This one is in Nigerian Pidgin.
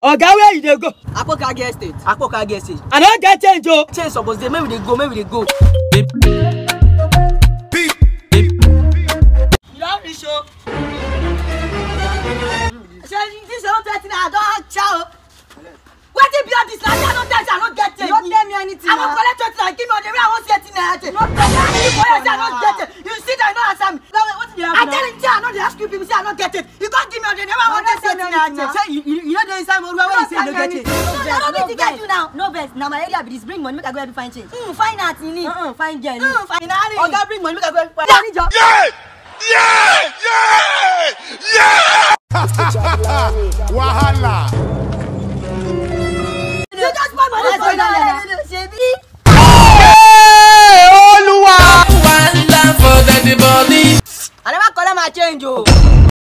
oga where you dey go akpoka get estate akpoka get estate i no get change o change suppose dey make we dey go make we dey go. you don reach o. ṣe this one thirty naira don chow wetin be all this na i no tell you i no get change. you no tell me anything i wan na. collect twenty naira give me on the way i wan see eighteen naira change. no tell me anything for you say i no get change you sit down you no answer me. wetin dey i happen tell him say i no dey ask you people say i no get change you come give me on the way i wan see eighteen naira change. say you you you no dey inside moruwa wey you say you no get change. I no need to get you now. no vex na my area be this bring money make i go help you find change. Mm, fine art you need. Uh-uh, find girl ni. Mm, fine art. oga bring money make i go help you Yeah. find. Yeah! Yeah! Yeah! Yeah! Wahala! you just buy money Let's for go down there. me. Shebi. i never collect my change o.